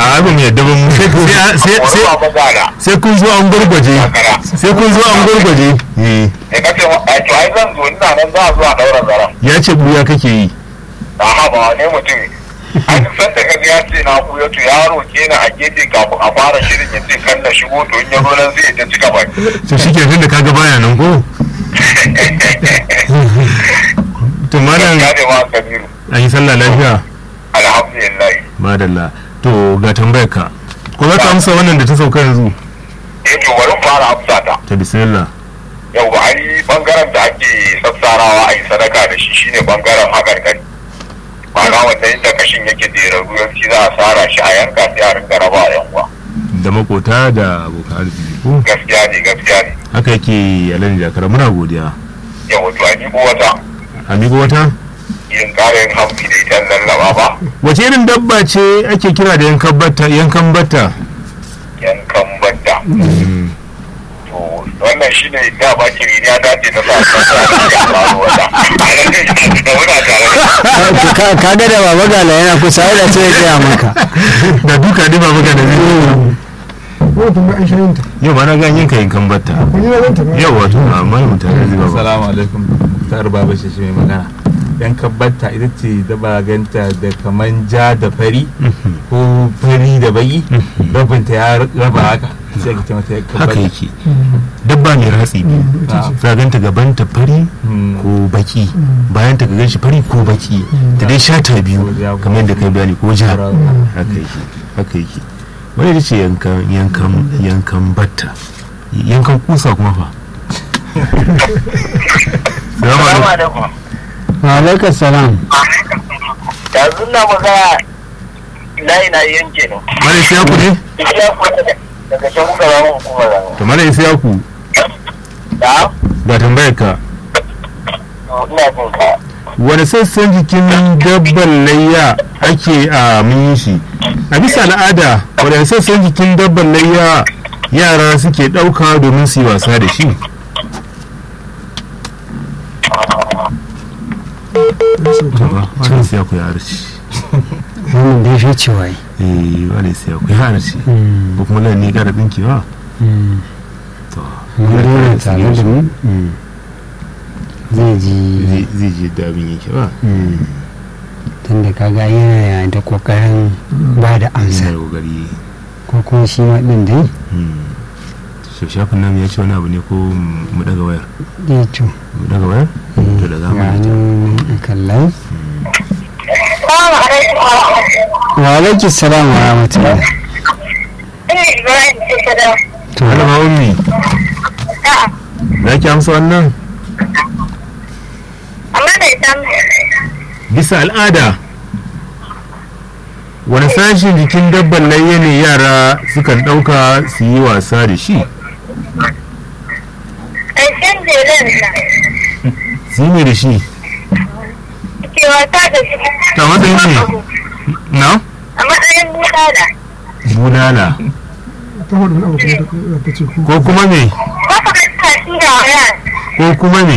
a abin ya yadda ba mu sai sai sai Wani ba magana. sai kun zo an gurgwaje sai kun zo an gurgwaje eh Da kace a to ai zan zo ina nan za a zo a daura zaren. ya ce buya kake yi A haba ne mutum. An san da kaga ya ce na kuya to ya roke ni a gefe kafin a fara shirin ya ce kan na shigo to in ya zo nan zai ta cika baki. to shike tunda kaga baya nan ko to malam Ya ne ma Kabiru. an yi sallah lafiya Alhamdulillah. madalla to ga tambayar ka ko za ka amsa wannan da ta sauka yanzu Eh to bari mu fara amsa ta. ta bismillah Yau ai bangaren da ake sassarawa a yi sadaka da shi shine bangaren haƙarƙari. Ma'ana wanda inda kashin yake jerarru yanci za a sara shi a yanka sai a rinka raba a yanwa. da makota da abokan arziki ko Gaskiya ne gaskiya ne. haka yake yalan jakara muna godiya Yau wato a ko wata amigo wata yin ƙarin hamsi da ita lallaba ba. wace irin dabba ce ake kira da yankan batta yankan batta Yankan banda. To wannan shine da ba kiri ya dace na sa sa ya faru wata. Da muna tare da Ka- ka ga da baba gala yana kusa da sai ya gaya maka da duka ne ba maka da zai ko tun ga aisha yin ta yau ma na ga yanka yankan batta kun yi na zanta ba yau wato amma mutane zai ba Assalamu alaikum tar baba shi shi mai magana yan kabbata ita ce da ba ganta da kaman ja da fari ko fari da bayi rabinta ya raba haka sai ka ce mata yan haka kabbata yake dabba mai ratsi biyu za ganta gaban ta fari ko baki bayan ta gan shi fari ko baki ta dai shata biyu kamar yadda kai bayani ko ja haka yake haka yake wani da ce yankan yankan yankan batta yankan kusa kuma fa Salamu alaikum. alaikum. wa alaikum salam yanzu na magana layi na yanke ne Mala Isiyaku ne? ya kwanta daga can kuka zama hukumar zama To Mala Isiyaku da ga tambayar ka ina jin ka wani sassan jikin dabban layya ake a mun yi shi a bisa al'ada wani sassan jikin dabban layya yara suke ɗauka domin su yi wasa da shi wani siya ku ya harci wannan dai shi ce wai eh wani siya ku ya harci ko kuma nan ne gara ɗinkewa to mun dai tare da mu zai ji zai zai ji dabin yake ba tunda kaga yana da kokarin ba da amsa sai kokari ko kuma shi ma din dai shafin nan ya ce wani abu ne ko mu daga wayar ya to mu daga wayar to da ga zamu nan kallon Salamu alaikum wa rahmatullahi. wa alaikum salam wa rahmatullah Ina Ibrahim ce ta da. to malama ummi A'a, za ki amsa wannan amma bai san bisa al'ada wani sashen jikin dabban layya ne yara sukan ɗauka su yi wasa da shi ƙarshen jelen na su yi ne da shi ke wasa da shi. Ta matsayin ne? na A matsayin bulala. bulala ta hudu na abokan da ta ce ku ko kuma me Ko ka kasa shi da waya. ko kuma me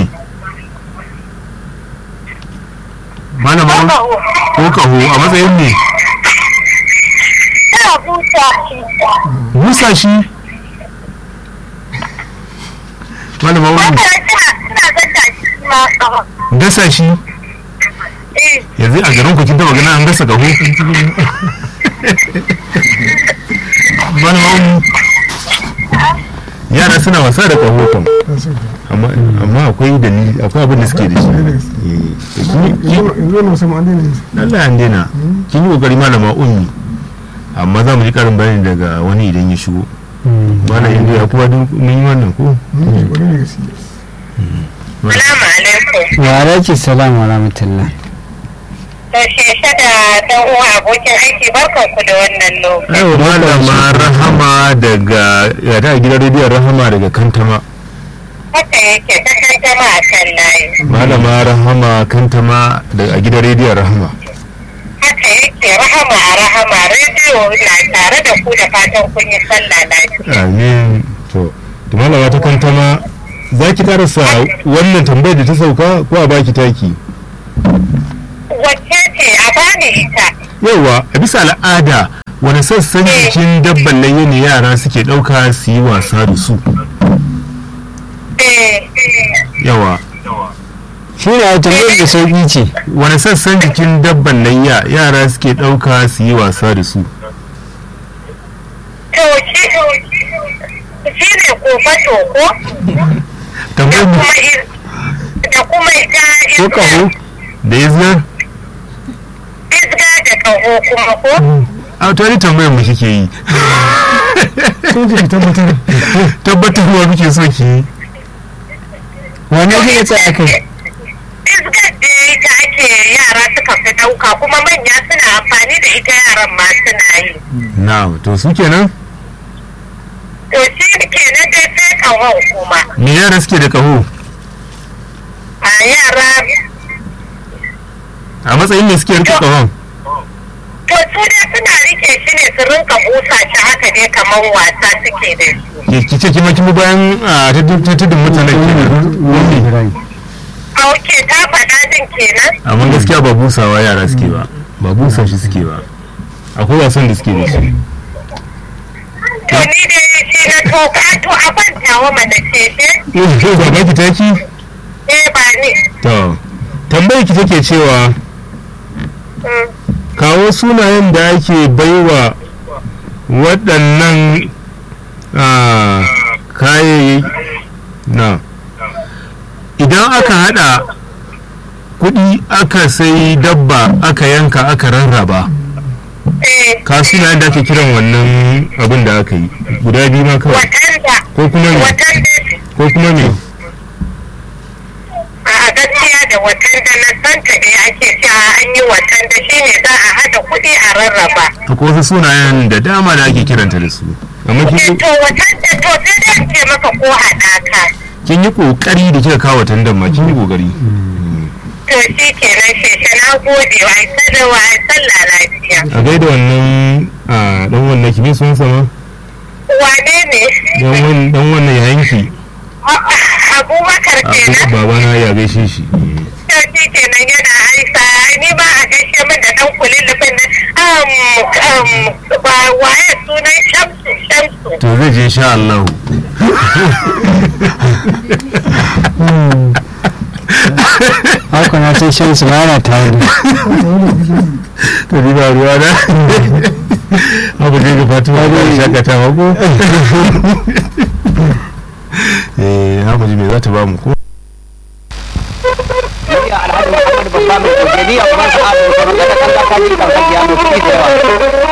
malama Ko ummi ka ho. ko kaho a matsayin ne Tana busa shi. busa shi malama ummi Haka tana tana gasa shi ma kawo. gasa shi Eh, yanzu a garin ku kin taba ganin an gasa gaho malama ummi yara suna wasa da kaho kam ta so amma amma akwai dalili akwai abin da suke da shi Eh, kin- kin- yanzu wannan musamman an daina yin su. Allah ya daina kin yi kokari malama ummi amma za mu ji karin bayani daga wani idan ya shigo mana inda ya kuma duk mun yi wannan ko Mun yi wani ne gaskiya Salamu alaikum. wa alaikum salam wa rahmatullah To sheshe da ɗan uwa abokin aiki barkan ku da wannan lokaci. ai malama rahama daga ya ta gidan rediyon rahama daga kantama Haka yake ta kankama a kan layi. malama rahama kantama daga gidan rediyon rahama Haka yake rahama a rahama rediyo na tare da ku da fatan kun yi sallah lafiya. amin to to malama ta kantama za ki karasa wannan tambayar da ta sauka ko a baki taki Wacce ce a bani ita? yawa a bisa al'ada wani sassan jikin dabban layya ne yara suke ɗauka su yi wasa da su eh yawa shi ne a tambayar da sauƙi ce wani sassan jikin dabban layya yara suke ɗauka su yi wasa da su to shi shi ne kofato ko da tambayar mu kuma is- da kuma ita ko ƙaho da izgar isga da kaho kuma ko a to ni tambayar mu kike yi sun ji ki tabbatar tabbatarwa muke so ki yi wane zai tsaya kai isgar da ita ake yara suka fi ɗauka kuma manya suna amfani da ita yaran ma suna yi na to su kenan to shi kenan dai sai kahon kuma me yara suke da kaho a yara a matsayin ne suke rike kahon to su dai suna rike shi ne su rinka busa shi haka ne kamar wasa suke da shi ki ce kima kima bayan a ta tudun mutanen kenan a oke ta faɗa din kenan amma gaskiya ba busawa yara suke ba ba busa shi suke ba akwai wasan da suke da shi to ni dai shi na toka to a bantawa mana ce ce ba ba ki taki eh ba ni to tambayar ki take cewa Mm. kawo sunayen da ake baiwa waɗannan ah, kayayyaki na idan aka hada kuɗi aka sai dabba aka yanka aka rarraba eh ka sunayen da ake kiran wannan abin da aka yi guda biyu ma kawai watanda ko kuma me watanda ko kuma me a gaskiya da watanda na santa da ake cewa an yi watanda shine za a hada kuɗi a rarraba akwai wasu sunayen da dama da ake kiranta da su amma kin eh yi- to watanda to sai dai in ce maka ko haɗaka kin yi kokari da kika kawo tandan ma kin yi kokari to shi kenan sheshe na gode wa ai sadarwa ai sallah lafiya a gaida wannan a dan wannan kimi sun sama wane ne dan wannan dan wannan yayin ki abubakar a kenan baba na ya gaishe shi to shi kenan yana aisa ni ba a gaishe min da dan kulilufin nan um um ba waye sunan shamsu shamsu to zai je insha Allah haka na sai shan su yana tare da to ni ba ruwa na abu ne ga Fatima da shakatawa ko eh haka ji me za ta ba mu ko Murya Alhaji Muhammad Babba mai kogeni a kuma sa'adu sauran da kan kakaji kan kajiya mai kuɗi da yawa.